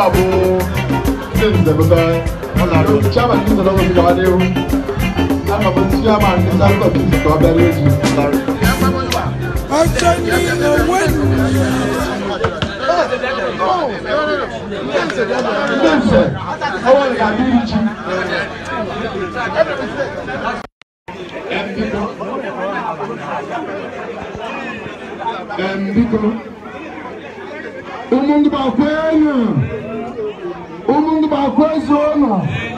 bụ ndị nze bụta chairman ndị nze n'ọgụ gawa n'ihu aga m chairman ndị South Coast ka ọ bịara echi ọjọ́ ní owó ndị nze ọwọ́ ga-adị ichi biko ụmụ ndị bakwenụ ụmụ ndị bakwezu ụnụ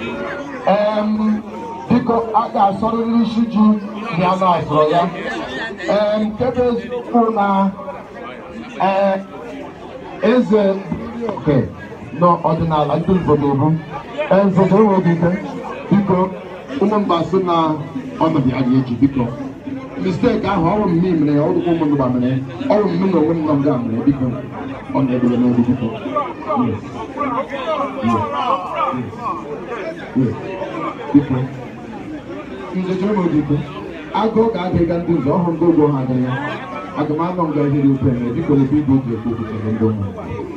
biko a ga-asọrịrị isi ji bịa na asọrọ ya kebe eziokwu na ee, eze oke n'ọdịnala ndị nzodobu nzodo enweghị ike biko ụmụ mba sị na ọnọdụ ya ga-eji biko mistake ahụ ọrụ mme mere ya ọrụ ụmụ ndụba mere ya ọrụ mme na onwe nna m ga mere ya biko ọ na-edebe n'obi biko Yes. Yes. Yes. biko nze chere m oge ike agụụ ga-adịga ndị nze ọhụrụ ndị ụgbọ ha adịghị aga m anọ nga ihe dị ofe mere biko ebe igwe ji ekwu okwutere ndị ụmụ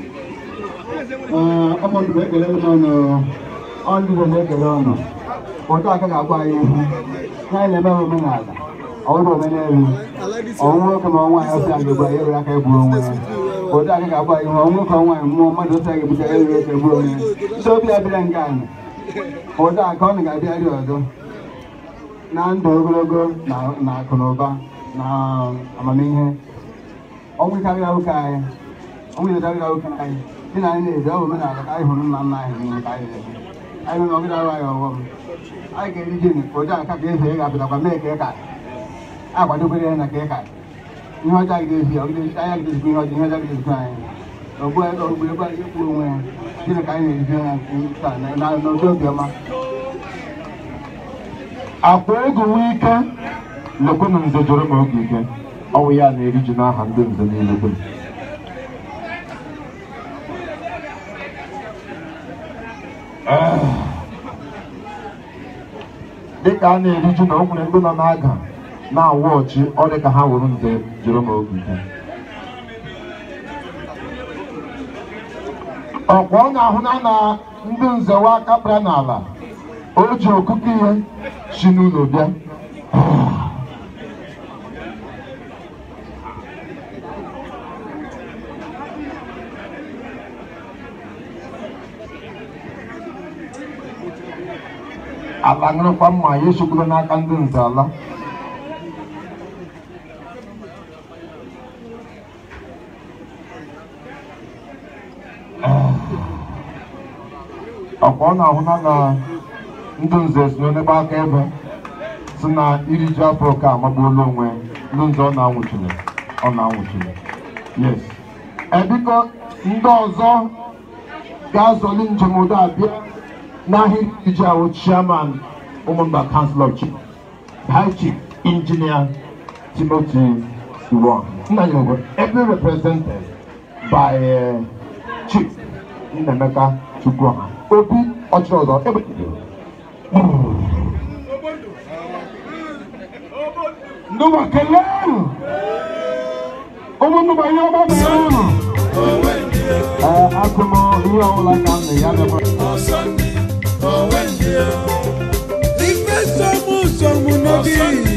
ọmọ ndụbụ ekele ụnụ ọ ndị Igbo na-ekele ụnụ ụtọ aka ga-agwa anyị ihu ihe anyị na-eme bụ omenala ọwụrụ omenelu ọnwụ nwoke ma ọnwa ya ọsị anyị gba ya aka egburu onwe ya ụtọ aka ga-agwa anyị ihu ọnwụ nwoke ọnwa ya mmụọ mmadụ ọsị anyị gbute ya aka egburu onwe ya ndị obi abịara nke anyị ụtọ aka ọ ga-abịarị ọzọ na ndụ ogologo na na akụ na ụba na amamihe ọnwụ ike abịara ụka anyị ọnwụ ike abịara ụka anyị dị na anyị na-ede ọ bụ omenala ka anyị hụrụ nna nna anyị n'ihe ka anyị na-eme anyị nwere ọgịda arụ anyị ọghọm anyị ga-eri ji ụja nka ka eze ga-apụtakwa mee ka ịka akwadobere ya na ka ịka ihe ọjọọ ga-ezi ọgịda anya ga-ezikwa ihe ọjọọ ihe ọjọọ ga-ezikwa anyị ogbu ogbu ebe anyị ikwu onwe ya gịnị ka anyị na-erizi ya taa na n'obi obiọma akwa ego nwee ike lekwe na nze jụrụ m oge ike ọwụ ya na-eri ji n'aha ndị nze niile dum dịka a na-eri ji na o nwere ndị nọ n'aga na-awụ ọchị ọ dị ka ha wụrụ nze jụrụ m oge ike ọkwa ọ na-ahụ na na ndị nzewa aka kpara n'ala o ji okuku ihe si n'ụlọ bịa ala ṅụrụkwa mma ya esokwuru n'aka ndị nze ala ọkwa ọ na-ahụ na na ndị nze si n'ebe aka ebe si na iri ji afọ ka amagbuola onwe ndị nze ọ na-anwụchiri ọ na-anwụchiri yes ebiko ndị ọzọ ga-azọli njem ụdọ abịa n'ahịa iji ahụ chairman ụmụmba council of chief high chief engineer timothy iwon nna ya bụ ebe represented by uh, chief nnemeka chukwuha obi ọchịrị ọzọ ebe ndụba kelee unu ụmụ ndụba ihe ọma mere unu ee akụ m ihe ọbụla ka m na ya mebe ife sọmụ sọmụ n'obi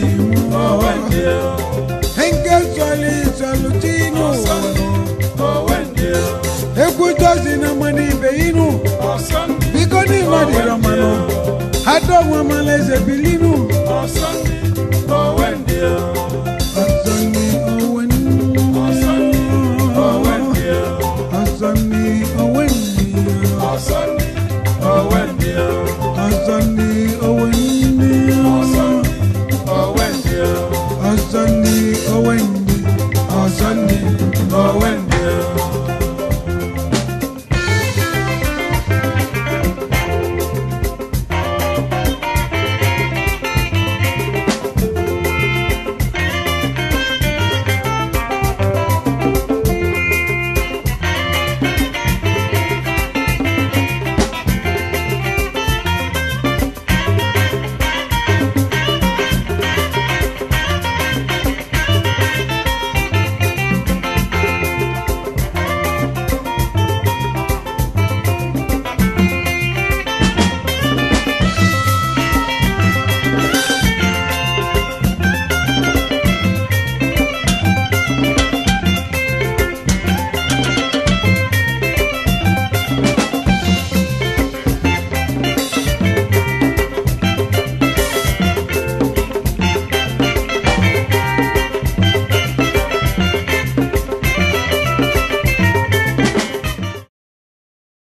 nke sọlị sọlụ tinu egwu dozi na mmanụ ibe inu biko n'ime dịrị mmanụ adọgwa malaeze bilinu ọsọni owenni ọsọni owenni ọsọni owenni ọsọni owenni ọsọni owenni.